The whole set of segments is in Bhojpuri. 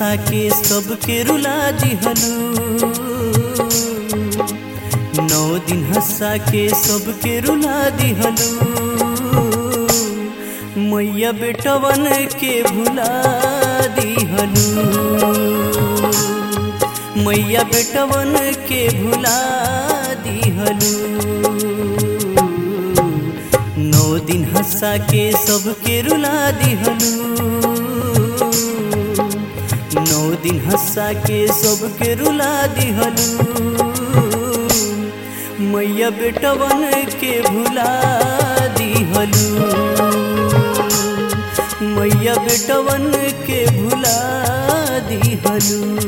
हंसा के सबके रुला दिहलू नौ दिन हंसा के सबके रुला दिहलू मैया बेटवन के भुला दिहलू मैया बेटवन के भुला दिहलू नौ दिन हंसा के सबके रुला दिहलू नौ दिन हंसा के सबके रुला दिहलू मैया बेटवन के भुला दिहलू मैया बेटवन के भुला दिहलू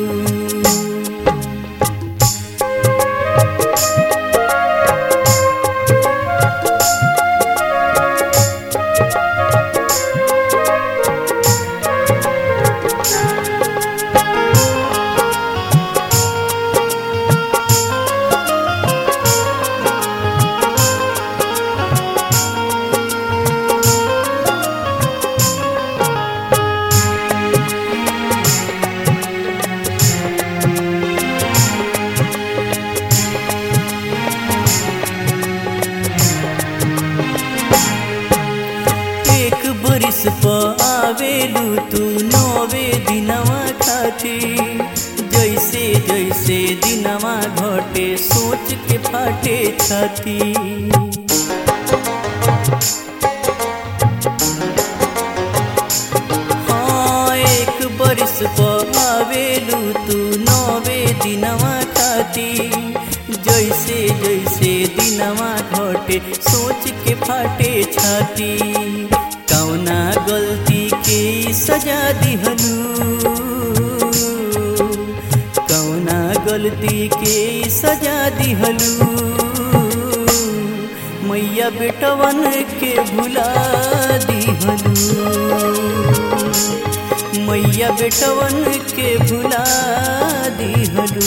एक बरिस पर आवेलू तू नौवे दिनवा खाती जैसे जैसे दिनवा घटे सोच के फाटे छाती हाँ एक बरिस पर आवेलू तू नौवे दिनवा खाती जैसे जैसे दिनवा घटे सोच के फाटे छाती कौना गलती के सजा दिहलू कौना गलती के सजा दिहलू मैया बेटवन के भुला दिहलू मैया बेटवन के भुला दिहलू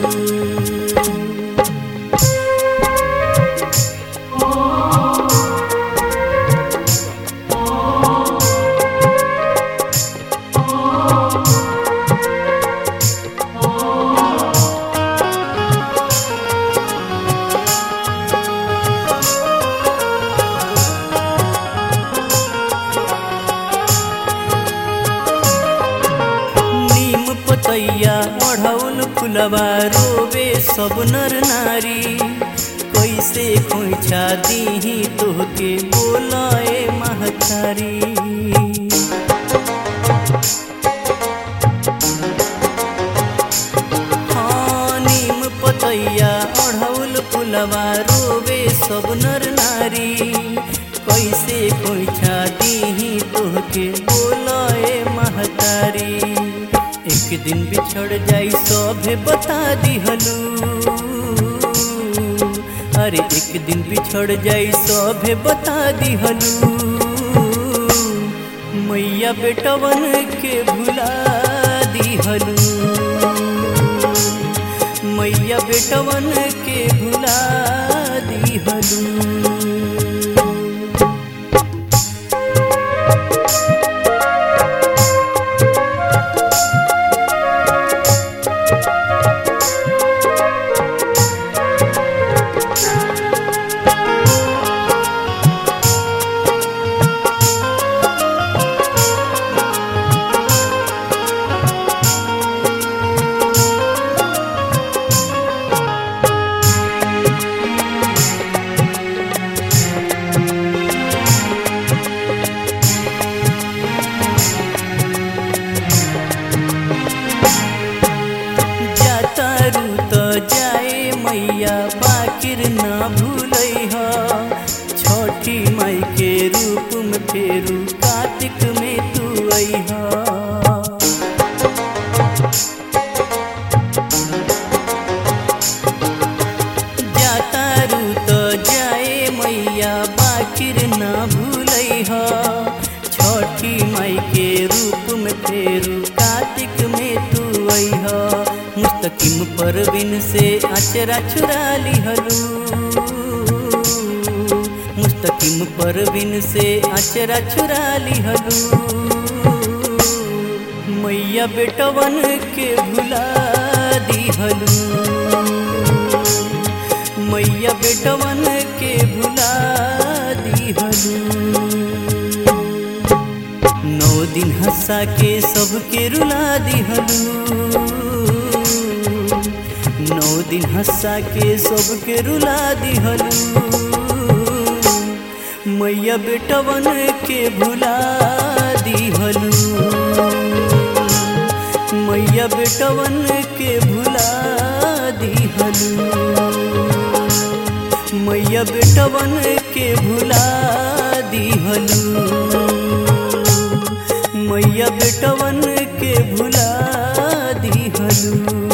नीम पतैया ओढ़ौल फुलवा रोवे सब नर नारी कैसे खोइछा दीही तोहके बोलाए महतारी हाँ नीम पतैया ओढ़ौल फुलवा रोवे सब नर नारी कैसे खोइछा दीही तोहके बोलाए महतारी एक दिन बिछड़ जाई सभे बता दिहलू अरे एक दिन बिछड़ जाई सभे बता दिहलू मैया बेटवन के भुला दिहलू मैया बेटवन के भुला दिहलू जातारू तो जाए मैया बाकिर ना भूलै ह छठी माई के रूप में फेरू कार्तिक में तू अइह जातारू तो जाए मैया बाकिर ना भूलै ह छठी माई के रूप में फेरू कार्तिक में तू अइह मुस्तकिम परवीन से अचरा चुरा लिहलू मुस्तकिम परवीन से अचरा चुरा लिहलू मैया मैया बेटवन के भुला दिहलू मैया बेटवन के भुला दिहलू नौ दिन हंसा के सबके रुला दिहलू नौ दिन हंसा के सबके रुला दिहलू मैया बेटवन के भुला दिहलू मैया बेटवन के भुला दिहलू मैया बेटवन के भुला दिहलू मैया बेटवन के भुला दिहलू